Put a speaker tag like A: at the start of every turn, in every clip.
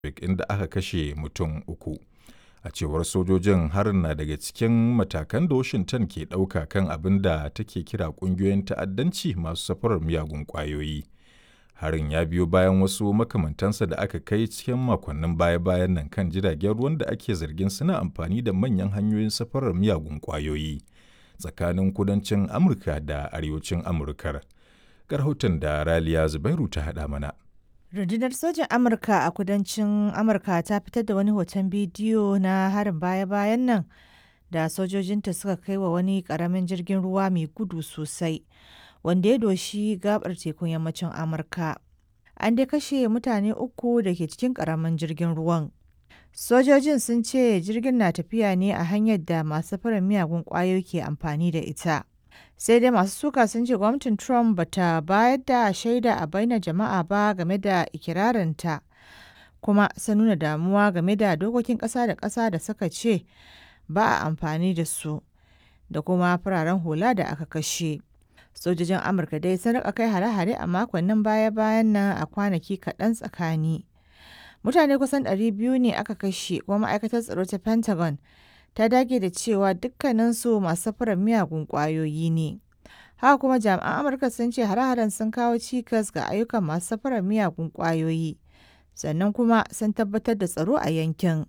A: inda aka kashe mutum uku. A cewar sojojin harin na daga cikin matakan da Washington ke ɗauka kan abin da take kira ƙungiyoyin ta'addanci masu safarar miyagun ƙwayoyi. Harin ya biyo bayan wasu makamantansa da aka kai cikin makonnin baya-bayan nan kan jiragen ruwan da ake zargin suna amfani da manyan hanyoyin safarar miyagun ƙwayoyi tsakanin kudancin Amurka da arewacin Amurkar. Rahoton da Raliya Zubairu ta haɗa mana.
B: Rundunar sojin Amurka a kudancin Amurka ta fitar da wani hoton bidiyo na harin baya-bayan nan da sojojinta suka kai wa wani ƙaramin jirgin ruwa mai gudu sosai wanda ya doshi gabar tekun yammacin Amurka. An dai kashe mutane uku da ke cikin ƙaramin jirgin ruwan. Sojojin sun ce jirgin na tafiya ne a hanyar da masu farin miyagun ƙwayoyi ke amfani da ita. sai dai masu suka sun ce gwamnatin trump bata bayar da shaida a bainar jama'a ba game da ikirarinta kuma sun nuna damuwa game da dokokin ƙasa da ƙasa da suka ce ba a amfani da su da kuma fararen hula da aka kashe sojojin amurka dai sun rika kai hare-hare a makonnin baya-bayan nan a kwanaki kaɗan tsakani mutane kusan 200 ne aka kashe kuma ma'aikatar tsaro ta pentagon ta dage da cewa dukkaninsu masu safarar miyagun ƙwayoyi ne. Haka kuma jami'an Amurka sun ce hare-haren sun kawo cikas ga ayyukan masu safarar miyagun ƙwayoyi, sannan kuma sun tabbatar da tsaro a yankin.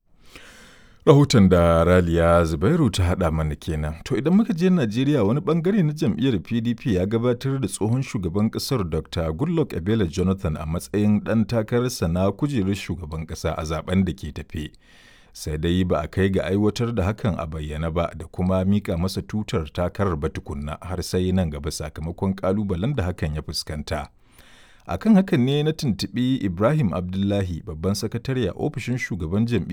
A: Rahoton da Raliya Zubairu ta haɗa mana kenan. To idan muka je Najeriya wani bangare na jam'iyyar PDP ya gabatar da tsohon shugaban ƙasar Dr. Goodluck Ebele Jonathan a matsayin ɗan takararsa na kujerar shugaban ƙasa a zaben da ke tafe. sai dai ba a kai ga aiwatar da hakan a bayyana ba da kuma mika masa tutar takarar ba tukunna har sai nan gaba sakamakon kalubalen da hakan ya fuskanta. akan hakan ne na tuntuɓi ibrahim abdullahi babban sakatare a ofishin shugaban jam'iyyar